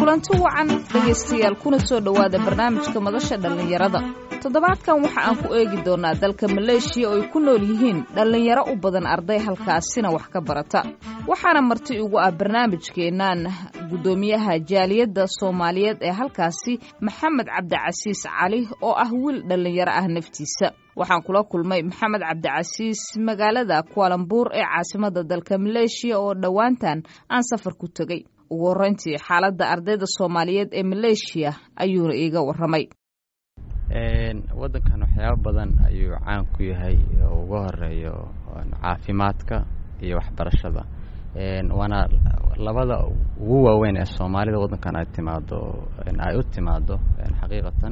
kulanti wacan dhegaystayaal kuna soo dhowaada barnaamijka madasha dhallinyarada toddobaadkan waxa aan ku eegi doonaa dalka maleeshiya oo ay ku nool yihiin dhallinyaro u badan arday halkaasina wax ka barata waxaana marti ugu ah barnaamijkeennan guddoomiyaha jaaliyadda soomaaliyeed ee halkaasi maxamed cabdicasiis cali oo ah wiil dhallinyaro ah naftiisa waxaan kula kulmay maxamed cabdicasiis magaalada kualambuur ee caasimadda dalka maleeshiya oo dhowaantan aan safar ku tegey ugu horreyntii xaaladda ardayda soomaaliyeed ee maleeshiya ayuuna iiga warramay waddankan waxyaabo badan ayuu caan ku yahay oo uga horeeyo caafimaadka iyo waxbarashada waana labada ugu waaweyn ee soomaalida waddankan ay timaado ay u timaado xaqiiqatan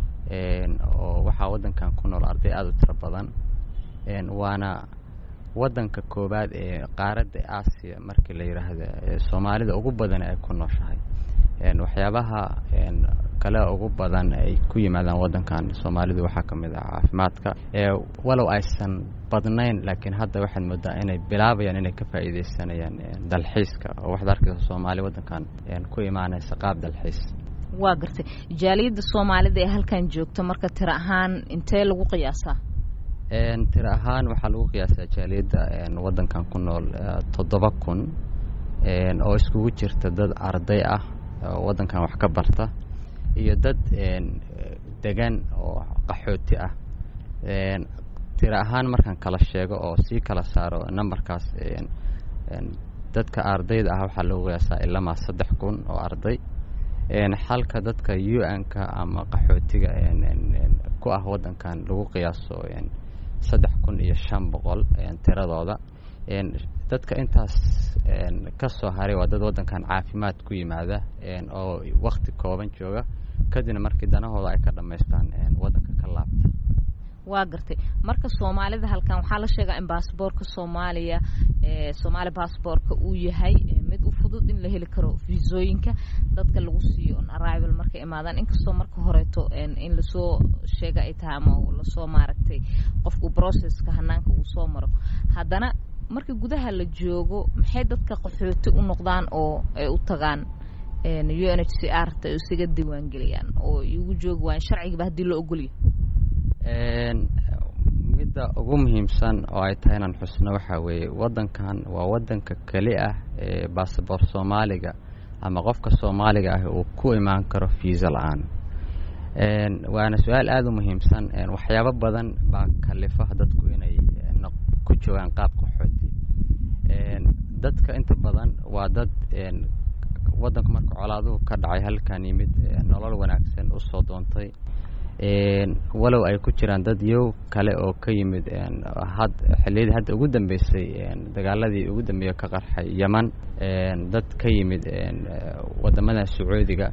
oo waxaa waddankan ku nool arday aada u tiro badan waana waddanka koowaad ee qaaradda aasiya markii la yidhaahda soomaalida ugu badan ay ku nooshahay waxyaabaha kale ugu badan ay ku yimaadaan waddankan soomaalidu waxaa ka mid ah caafimaadka walow aysan badnayn laakiin hadda waxaad moodaa inay bilaabayaan inay ka faa'iideysanayaan dalxiiska oo waxaad arkaysa soomaali waddankan ku imaanaysa qaab dalxiis waa gartay jaaliyadda soomaalida ee halkan joogta marka tiro ahaan intee lagu qiyaasaa tiro ahaan waxaa lagu qiyaasaa jaaliyadda waddankan ku nool toddoba kun oo iskugu jirta dad arday ah oo waddankan wax ka barta iyo dad degan oo qaxooti ah tiro ahaan markaan kala sheego oo sii kala saaro numberkaas dadka ardayda ah waxaa lagu qiyaasaa ilamaa saddex kun oo arday xalka dadka u n-ka ama qaxootiga ku ah waddankan lagu qiyaaso saddex kun iyo shan boqol tiradooda dadka intaas ka soo haray waa dad waddankan caafimaad ku yimaada oo wakti kooban jooga kadibna markii danahooda ay ka dhammaystaan waddanka ka laabta waa gartay marka soomaalida halkan waxaa la sheegaa in baasboorka soomaaliya soomaali baasboorka uu yahay mid u fudud in la heli karo fiisooyinka dadka lagu siiyo on arrival markay imaadaan inkastoo marka horeeto in lasoo sheega ay tahay ama lasoo maaragtay qofku processka hanaanka uu soo maro haddana marka gudaha la joogo maxay dadka qaxooti u noqdaan oo ay u tagaan u n h c r ta isaga diiwaangeliyaan oo igu joogi waayan sharcigiiba haddii loo ogolya midda ugu muhiimsan oo ay tahay inaan xusno waxaa weeye waddankan waa waddanka keli ah ee basaboor soomaaliga ama qofka soomaaliga ah uu ku imaan karo fiisa la-aan waana su-aal aada u muhiimsan waxyaabo badan baa kalifa dadku inay ku joogaan qaab qaxooti dadka inta badan waa dad waddanku marka colaaduhu ka dhacay halkan yimid nolol wanaagsan usoo doontay walow ay ku jiraan dad yow kale oo ka yimid had xilliyadii hadda ugu dambeysay dagaaladii ugu dambeeya ka qarxay yeman dad ka yimid waddamada sacuudiga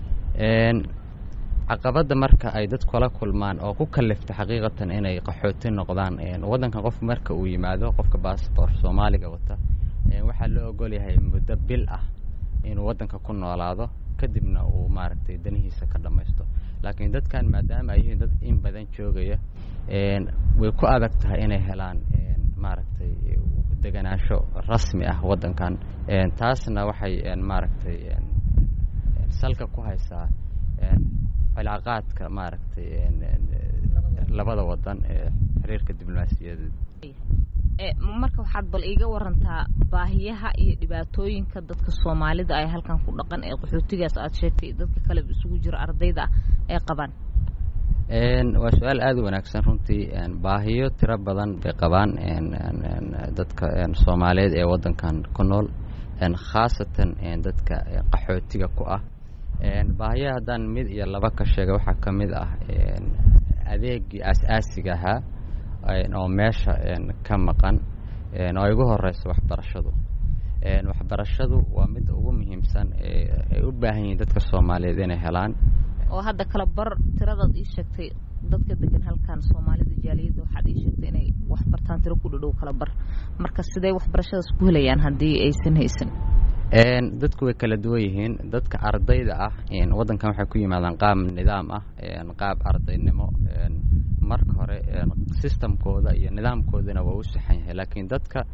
caqabadda marka ay dad kula kulmaan oo ku kalifta xaqiiqatan inay qaxooti noqdaan waddankan qof marka uu yimaado qofka baasboor soomaaliga wata waxaa loo ogol yahay muddo bil ah inuu waddanka ku noolaado kadibna uu maaragtay danihiisa ka dhammaysto laakiin dadkan maadaama ay yihiin dad in badan joogaya way ku adag tahay inay helaan maaragtay deganaansho rasmi ah waddankan taasna waxay maaragtay salka ku haysaa cilaaqaadka maaragtay labada waddan ee xiriirka diblomaasiyadeed marka waxaad bal iiga warantaa baahiyaha iyo dhibaatooyinka dadka soomaalida ay halkan ku dhaqan ee qaxootigaas aada sheegtay dadka kale isugu jira ardayda ay qabaan waa su-aal aada u wanaagsan runtii baahiyo tiro badan bay qabaan dadka soomaaliyeed ee waddankan ku nool khaasatan dadka qaxootiga ku ah baahiyaha haddaan mid iyo laba ka sheega waxaa ka mid ah adeegii aas-aasiga ahaa oo meesha ka maqan oo ay ugu horeyso waxbarashadu waxbarashadu waa midda ugu muhiimsan ay u baahan yihiin dadka soomaaliyeed inay helaan oo hadda kala bar tiradaad ii sheegtay dadka degan halkan soomaalida jaaliyadda waxaad ii sheegtay inay wax bartaan tiro ku dhadhow kala bar marka sidee waxbarashadaas ku helayaan haddii aysan haysan dadku way kala duwan yihiin dadka ardayda ah waddankan waxay ku yimaadaan qaab nidaam ah qaab ardaynimo marka hore sistamkooda iyo nidaamkoodana waa u saxan yahay laakiin dadka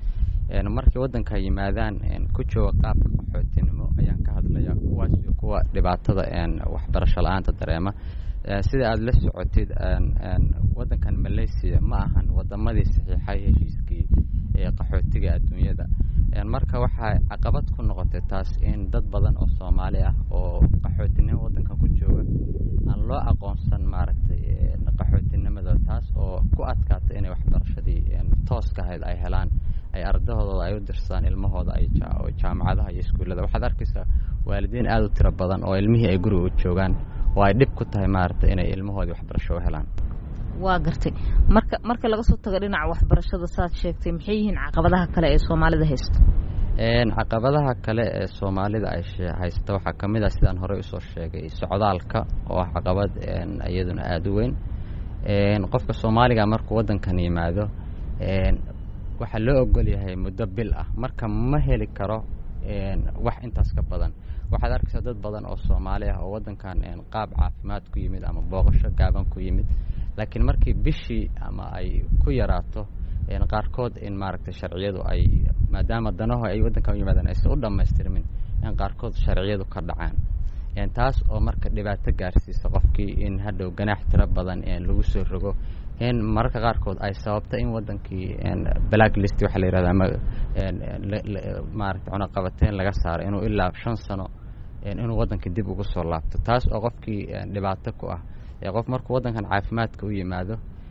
markay waddanka yimaadaan ku jooga qaabka qaxootinimo ayaan ka hadlaya kuwaas iyo kuwa dhibaatada waxbarasho la-aanta dareema sida aada la socotid waddankan malaysia ma ahan wadamadii saxiixay heshiiskii qaxootiga adduunyada marka waxay caqabad ku noqotay taas in dad badan oo soomaali ah oo qaxootinimo waddankan ku jooga aan loo aqoonsan maaragtay qaxootinimada taas oo ku adkaata inay waxbarashadii tooska ahayd ay helaan ay ardahoodooda ay u dirsadaan ilmahooda ay jaamacadaha iyo iskuullada waxaad arkaysaa waalidiin aada u tiro badan oo ilmihii ay guriga u joogaan oo ay dhib ku tahay maaragtay inay ilmahoodii waxbarasho u helaan waa gartay marka marka laga soo tago dhinaca waxbarashada saad sheegtay maxay yihiin caqabadaha kale ee soomaalida haysta caqabadaha kale ee soomaalida ay haysta waxaa ka mid ah sidaan horey usoo sheegay socdaalka oo ah caqabad iyaduna aada u weyn qofka soomaaliga markuu waddankan yimaado waxaa loo ogol yahay muddo bil ah marka ma heli karo wax intaas ka badan waxaad arkaysaa dad badan oo soomaali ah oo waddankan qaab caafimaad ku yimid ama booqasho gaaban ku yimid laakiin markii bishii ama ay ku yaraato qaarkood in maaragtay sharciyadu ay maadaama danaho ay waddankan u yimaadaan aysan u dhammaystirmin in qaarkood sharciyadu ka dhacaan taas oo marka dhibaato gaarsiisa qofkii in hadhow ganaax tiro badan lagu soo rogo in mararka qaarkood ay sababto in waddankii black list waxaa la yihahda ama maaragtay cunaqabateyn laga saaro inuu ilaa shan sano inuu waddankii dib ugu soo laabto taas oo qofkii dhibaato ku ah qof markuu waddankan caafimaadka u yimaado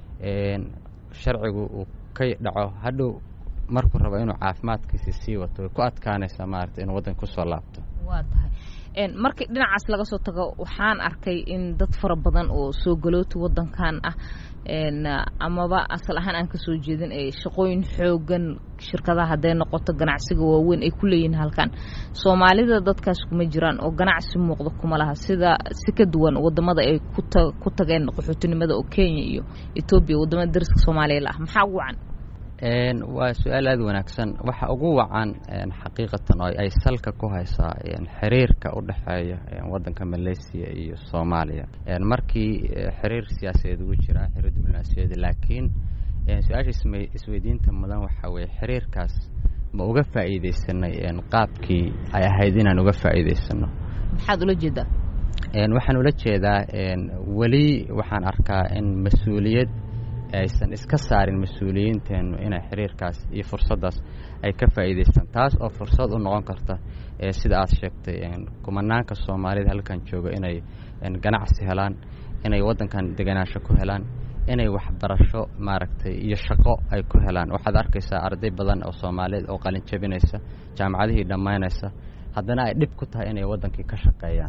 sharcigu uu ka dhaco hadhow markuu rabo inuu caafimaadkiisi sii wato way ku adkaanaysaa maaragtay inuu waddanka kusoo laabto waa tahay markii dhinacaas laga soo tago waxaan arkay in dad fara badan oo soo galooti waddankan ah amaba asal ahaan aan kasoo jeedin ee shaqooyin xoogan shirkadaha hadday noqoto ganacsiga waaweyn ay ku leeyihiin halkan soomaalida dadkaas kuma jiraan oo ganacsi muuqda kuma laha sida si ka duwan wadamada ay ku tageen qaxootinimada oo kenya iyo etoobiya wadamada dariska soomaaliya la ah maxaa ugu wacan waa su-aal aada wanaagsan waxa ugu wacan xaqiiqatan oo ay salka ku haysaa xiriirka u dhexeeya waddanka malaysia iyo soomaaliya markii xiriir siyaasadeed ugu jiraa xiriir diblomaasiyadeed laakiin su-aasha isweydiinta mudan waxaa weeye xiriirkaas ma uga faa'iidaysanay qaabkii ay ahayd inaan uga faa'iidaysano maxaad ula jeedaa waxaan ula jeedaa weli waxaan arkaa in mas-uuliyad aysan iska saarin mas-uuliyiinteennu inay xiriirkaas iyo fursaddaas ay ka faa'iidaystaan taas oo fursad u noqon karta sida aad sheegtay kumanaanka soomaalida halkan jooga inay ganacsi helaan inay waddankan deganaansho ku helaan inay waxbarasho maaragtay iyo shaqo ay ku helaan waxaad arkaysaa arday badan oo soomaaliyeed oo qalin jabinaysa jaamacadihii dhammaynaysa haddana ay dhib ku tahay inay waddankii ka shaqeeyaan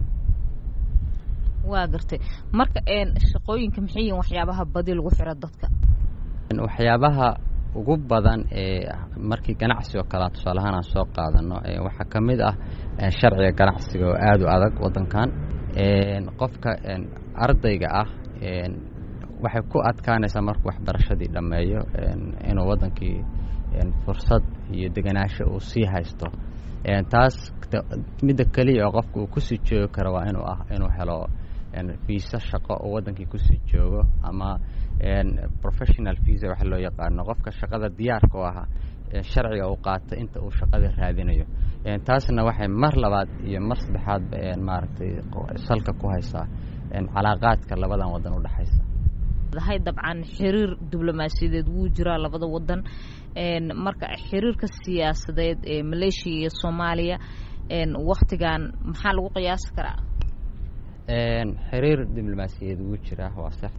waa gartay marka shaqooyinka maxay yihiin waxyaabaha badi lagu xiro dadka waxyaabaha ugu badan ee markii ganacsi oo kalea tusaalahaan aan soo qaadano waxaa ka mid ah sharciga ganacsiga oo aada u adag waddankan qofka ardayga ah waxay ku adkaanaysaa markuu waxbarashadii dhammeeyo inuu waddankii fursad iyo deganaansho uu sii haysto taas midda keliya oo qofka uu kusii joogi karo waa inuu ah inuu helo viisa shaqo oo waddankii kusii joogo ama professional visa waxa loo yaqaano qofka shaqada diyaarka u ahaa sharciga uu qaato inta uu shaqada raadinayo taasna waxay mar labaad iyo mar saddexaadba maaragtay salka ku haysaa calaaqaadka labadan waddan u dhexaysa hay dabcan xiriir diblomaasiyadeed wuu jiraa labada wadan marka xiriirka siyaasadeed ee maleeshiya iyo soomaaliya waktigan maxaa lagu qiyaasi karaa xiriir diblomaasiyadeed wuu jiraa waa sax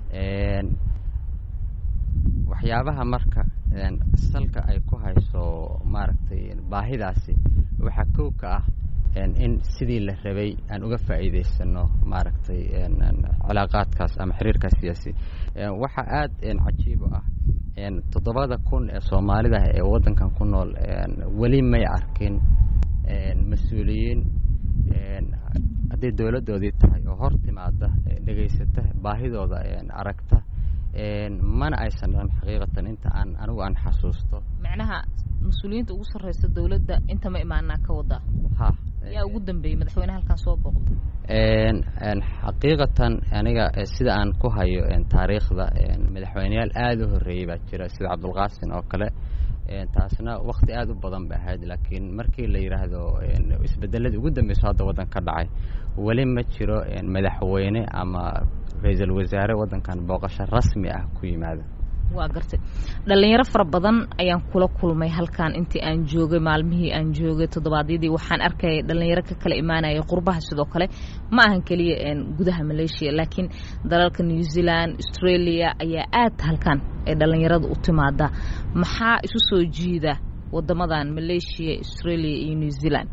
waxyaabaha marka salka ay ku hayso maaragtay baahidaasi waxaa kow ka ah in sidii la rabay aan uga faa'iidaysano maaragtay cilaaqaadkaas ama xiriirkaas siyaasi waxaa aada cajiib u ah toddobada kun ee soomaalida ee waddankan ku nool weli may arkin mas-uuliyiin hadday dowladdoodii tahay oo hor timaada dhegaysata baahidooda aragta mana aysan dhan xaqiiqatan inta aan anigu aan xasuusto macnaha mas-uuliyiinta ugu sarreysa dowladda inta ma imaanaa ka wadaa ha yaa ugu dambeeyey madaxweyne halkan soo booqda xaqiiqatan aniga sida aan ku hayo taariikhda madaxweyneyaal aada u horreeyey baa jira sida cabdulqaasin oo kale taasna wakti aada u badan ba ahayd laakiin markii la yidhaahdo isbedeladii ugu dambeyso hadda waddan ka dhacay weli ma jiro madaxweyne ama ra-iisul wasaare waddankan booqasho rasmi ah ku yimaada waa gartay dhalinyaro fara badan ayaan kula kulmay halkan intii aan joogay maalmihii aan joogay toddobaadyadii waxaan arkayay dhalinyaro ka kala imaanaya qurbaha sidoo kale ma ahan keliya gudaha maleeshiya laakiin dalalka new zealand australia ayaa aad halkan ay dhalinyarada u timaada maxaa isu soo jiida wadamadan maleeshiya australia iyo new zealand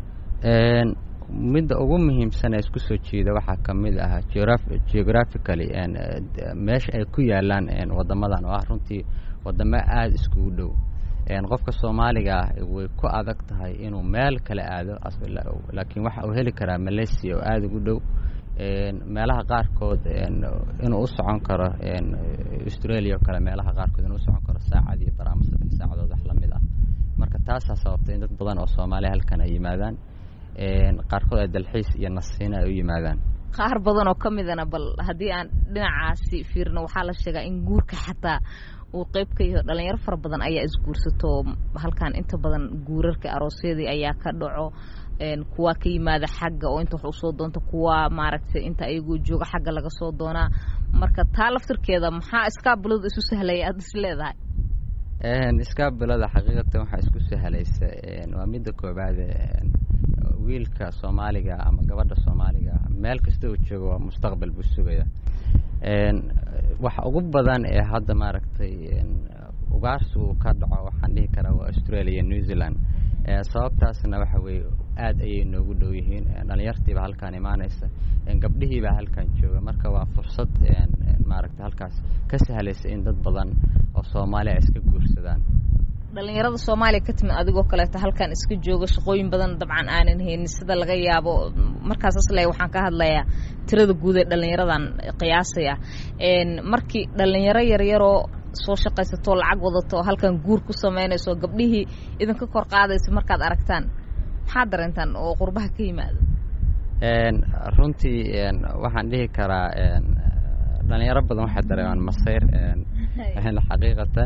midda ugu muhiimsan ee isku soo jiida waxaa ka mid ah geographically meesha ay ku yaalaan wadamadan oo ah runtii wadamo aada iskugu dhow qofka soomaaliga ah way ku adag tahay inuu meel kale aado laakiin waxa uu heli karaa malaysia oo aada ugu dhow meelaha qaarkood inuu u socon karo australia oo kale meelaha qaarkood inuu u socon karo saacad iyo baraama saddex saacadood wax lamid ah marka taasaa sababtay in dad badan oo soomaaliya halkan ay yimaadaan qaarkood ay dalxiis iyo nasiina ay u yimaadaan qaar badan oo ka midana bal haddii aan dhinacaasi fiirno waxaa la sheegaa in guurka xataa uu qeyb ka yaho dhalinyaro fara badan ayaa isguursato halkan inta badan guurarka aroosyadii ayaa ka dhaco kuwa ka yimaada xagga oo inta wax usoo doonta kuwa maaragtay inta ayagoo jooga xagga laga soo doonaa marka taa laftirkeeda maxaa iskaabilada isu sahlaya aada is leedahay iskaabilada xaqiiqatan waxaa isku sahlaysa waa midda koobaade wiilka soomaaliga ama gabadha soomaaliga meel kasta uu joogo waa mustaqbal buu sugaya waxa ugu badan ee hadda maaragtay ugaarsigu ka dhaco waxaan dhihi karaa waa australia new zealand sababtaasna waxa weeye aada ayay noogu dhow yihiin dhalinyartiiba halkaan imaanaysa gabdhihiibaa halkan jooga marka waa fursad maaragtay halkaas ka sahlaysa in dad badan oo soomaaliya ay iska guursadaan dhalinyarada soomaaliya ka timid adigoo kaleeto halkan iska jooga shaqooyin badan dabcan aanan haynin sida laga yaabo markaas asle waxaan ka hadlayaa tirada guud ee dhalinyaradan qiyaasaya markii dhalinyaro yaryaroo soo shaqaysatoo lacag wadato halkan guur ku samaynayso gabdhihii idinka kor qaadaysa markaad aragtaan maxaad dareentaan oo qurbaha ka yimaado runtii waxaan dhihi karaa dhalinyaro badan waxay dareemaan masayr xaqiiqatan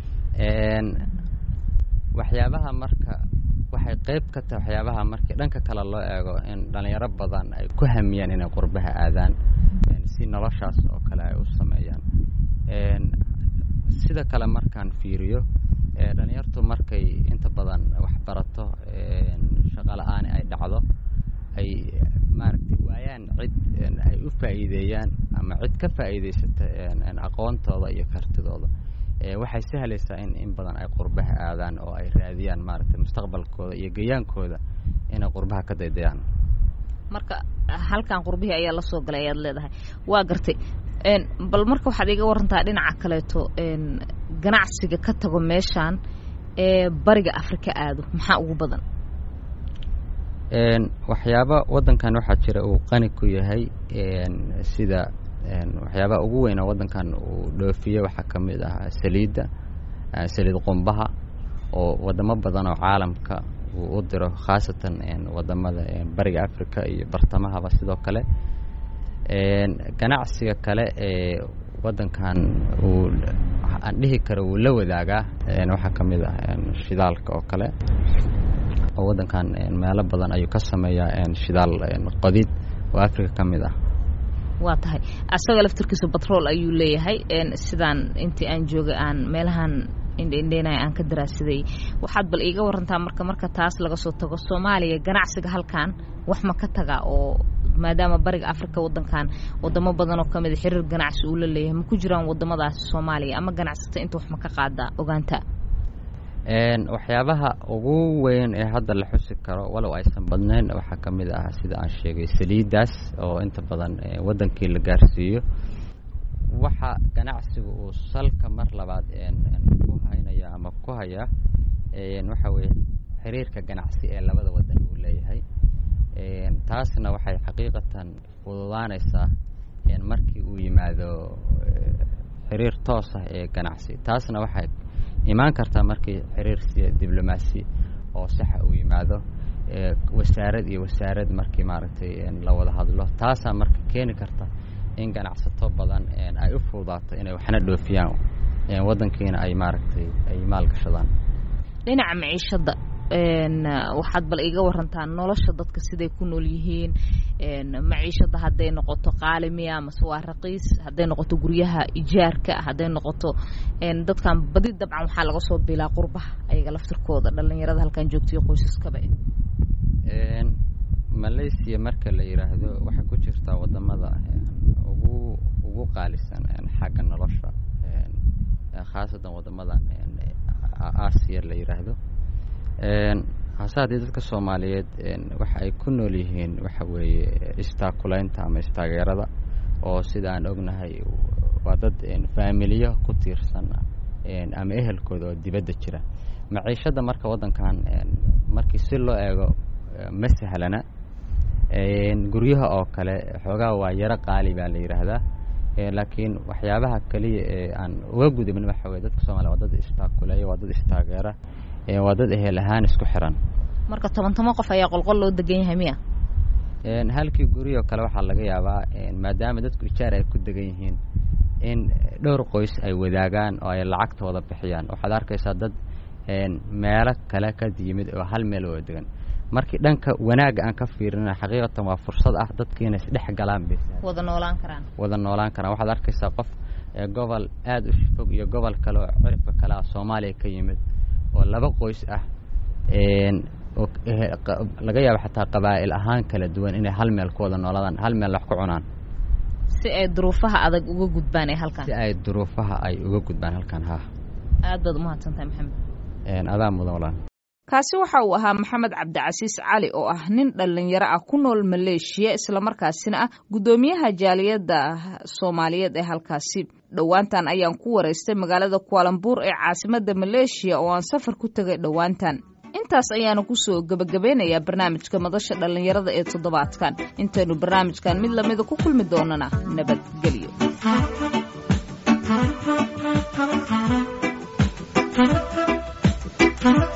waxyaabaha marka waxay qeyb ka tahay waxyaabaha markii dhanka kale loo eego in dhalinyaro badan ay ku hamiyaan inay qurbaha aadaan si noloshaas oo kale ay u sameeyaan sida kale markaan fiiriyo dhalinyartu markay inta badan waxbarato shaqala-aani ay dhacdo ay maaragtay waayaan cid ay u faa'iideeyaan ama cid ka faa'iidaysata aqoontooda iyo kartidooda waxay sahlaysaa in in badan ay qurbaha aadaan oo ay raadiyaan maaragtay mustaqbalkooda iyo gayaankooda inay qurbaha ka daydayaan marka halkan qurbihii ayaa la soo galay ayaad leedahay waa gartay bal marka waxaad iga warantaa dhinaca kaleeto ganacsiga ka tago meeshaan ee bariga afrika aado maxaa ugu badan waxyaaba waddankan waxaa jira uu qani ku yahay sida waxyaabaha ugu weyn oo waddankan uu dhoofiyo waxaa ka mid ah saliidda saliid qumbaha oo waddamo badan oo caalamka uu u diro khaasatan waddamada bariga africa iyo bartamahaba sidoo kale ganacsiga kale ee waddankan uu aan dhihi karo wuu la wadaagaa waxaa ka mid ah shidaalka oo kale oo waddankan meelo badan ayuu ka sameeyaa shidaal qodid oo africa ka mid ah waa tahay asagoo laftirkiisa batrool ayuu leeyahay sidaan intii aan joogay aan meelahan indhendheenaya aan ka daraasiday waxaad bal iiga warantaa marka marka taas laga soo tago soomaaliya ganacsiga halkan wax ma ka taga oo maadaama bariga africa waddankan wadamo badan oo kamida xiriir ganacsi uu la leeyahay ma ku jiraan wadamadaasi soomaaliya ama ganacsata inta wax ma ka qaadaa ogaanta waxyaabaha ugu weyn ee hadda la xusi karo walow aysan badnayn waxaa ka mid ah sida aan sheegay saliiddaas oo inta badan waddankii la gaarsiiyo waxa ganacsiga uu salka mar labaad ku haynaya ama ku haya waxa weeye xiriirka ganacsi ee labada waddan uu leeyahay taasna waxay xaqiiqatan fududaanaysaa markii uu yimaado xiriir toos ah ee ganacsi taasna waxay imaan kartaa markii xiriir siya diblomaasi oo saxa uu yimaado wasaarad iyo wasaarad markii maaragtay la wada hadlo taasaa marka keeni karta in ganacsato badan ay u fududaato inay waxna dhoofiyaan waddankiina ay maaragtay ay maalgashadaan dhinaca maciishadda waxaad bal iga warantaa nolosha dadka siday ku nool yihiin maciishada hadday noqoto qaalimiya mase waa raqiis hadday noqoto guryaha ijaarka hadday noqoto dadkan badi dabcan waxaa laga soo bilaa qurbaha ayaga laftirkooda dhalinyarada halkan joogtaiyo qoysaskaba malaysia marka la yidhaahdo waxay ku jirtaa wadamada ugu ugu qaalisan xagga nolosha khaasatan wadamadan aasiya la yidhaahdo hase haddii dadka soomaaliyeed waxa ay ku nool yihiin waxa weeye istaakulaynta ama istaageerada oo sida aan ognahay waa dad faamiliyo ku tiirsan ama ehelkooda oo dibadda jira maciishadda marka waddankan markii si loo eego ma sahlana guryaha oo kale xoogaa waa yaro qaali baa la yidhaahdaa laakiin waxyaabaha keliya ee aan uga gudubin waxa weye dadka soomaliya waa dad istaakuleeya waa dad istaageera waa dad ehel ahaan isku xiran marka toban toban qof ayaa qolqol loo degan yahay miya halkii guriyoo kale waxaa laga yaabaa maadaama dadku ijaar ay ku degan yihiin in dhowr qoys ay wadaagaan oo ay lacagtooda bixiyaan waxaad arkaysaa dad meelo kale ka yimid oo hal meel wada degan markii dhanka wanaagga aan ka fiirina xaqiiqatan waa fursad ah dadkiina isdhex galaan bay wada noolaan karaan wada noolaan karaan waxaad arkaysaa qof gobol aada u fog iyo gobol kale oo ciribka kale ah soomaaliya ka yimid oo laba qoys ah oo laga yaabo xataa qabaa'il ahaan kala duwan inay hal meel ku wada noolaadaan hal meel wax ku cunaan si ay duruufaha adag uga gudbaan ee halkan si ay duruufaha ay uga gudbaan halkan ha aad baad umahadsantahay maxamed adaa mudan walaan kaasi waxa uu ahaa maxamed cabdicasiis cali oo ah nin dhallinyaro ah ku nool maleeshiya islamarkaasina ah guddoomiyaha jaaliyadda soomaaliyeed ee halkaasi dhowaantan ayaan ku waraystay magaalada kualambuur ee caasimadda maleeshiya oo aan safar ku tegay dhowaantan intaas ayaanu kusoo gebagabeynayaa barnaamijka madasha dhallinyarada ee toddobaadkan intaynu barnaamijkan mid lamida ku kulmi doonana nabadgelyo